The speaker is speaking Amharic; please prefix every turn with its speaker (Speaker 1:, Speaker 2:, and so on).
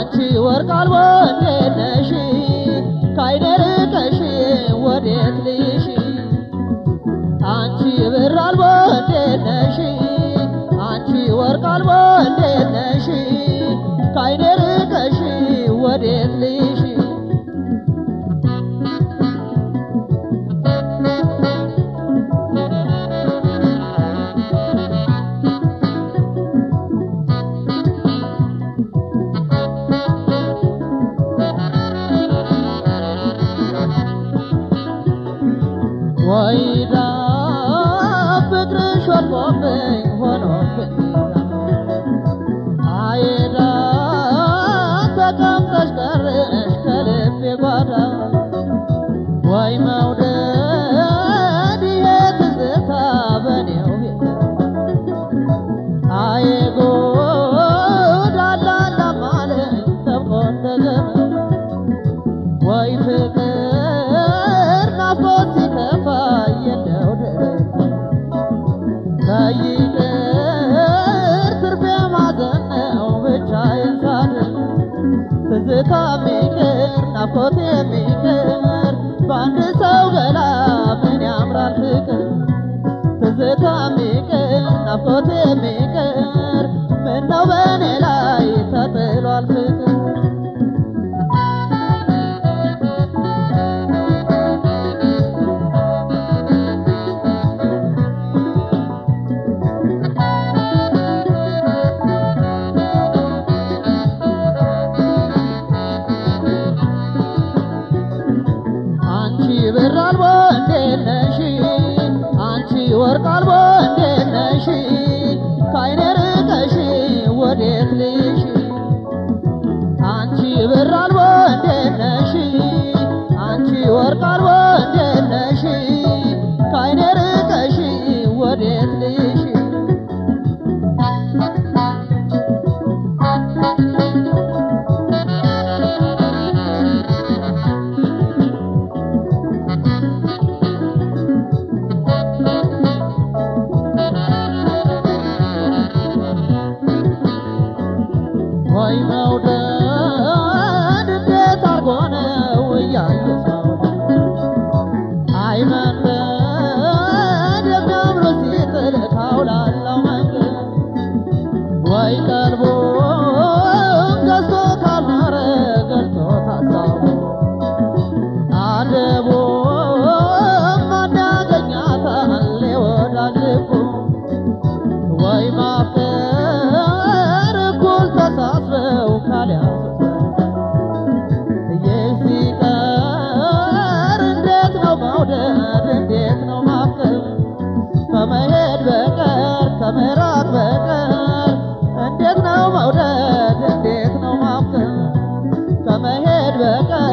Speaker 1: አንቺ ወርቅ አልቦ እንዴት ነሽ ካይኔ ርቀሽ ወዴት ልይሽ አንቺ ብር አልቦ እንዴት ነሽ አንቺ ወርቅ አልቦ እንዴት ነሽ ካይኔ ርቀሽ ወዴት ልይሽ ወይዳ ፍቅርሽ ወድቆብኝ ሆኖብኝ አይዳ ተቀምጠሽ ቀረሽ ከልቤ ጓዳ ወይ መውደድ ይሄ ትዝታ በኔው ቤት አይ ጉድ አላላም አለኝ ጠብቆ እንደገና ወይ ፍቅር ናፍቆት ሲከፋ የለው ድረስ ከይቅር ትርፌ ማዘን ነው ብቻዬን ሳድር ትዝታ የሚቅር ናፍቆት የሚቅር በአንድ ሰው ገላ ምን ያምራል ፍቅር ትዝታ የሚቅር ናፍቆት የሚቅር ምነው በእኔ ላይ ተጥሏል ፍቅር አንቺ ብር አልቦ እንዴት ነሽ አንቺ ወርቅ አልቦ እንዴት ነሽ ካይኔ ርቀሽ ወዴት ልይሽ አንቺ ብር አልቦ እንዴት ነሽ አንቺ ወርቅ አልቦ እንዴት ነሽ ካይኔ ርቀሽ ወዴት ልይሽ ወይ መውደድ እንዴት አርጎ ነው እያየሁ አይ መንገድ የሚያምሩ ሲጥል ካውላላው መንገድ ወይ ቀልቦ ገዝቶ ካልማረ ገልጦ ታሳቡ አደቦ ማን ያገኛታል የወዳጅ ልቡ ወይ ማፍቀር እኩል ተሳስበው ካልያዙት ይህ ሲቀር እንዴት ነው መውደድ እንዴት ነው ማፍቀር ከመሄድ በቀር ከመራቅ በቀር እንዴት ነው መውደድ እንዴት ነው ማፍቀር ከመሄድ በቀር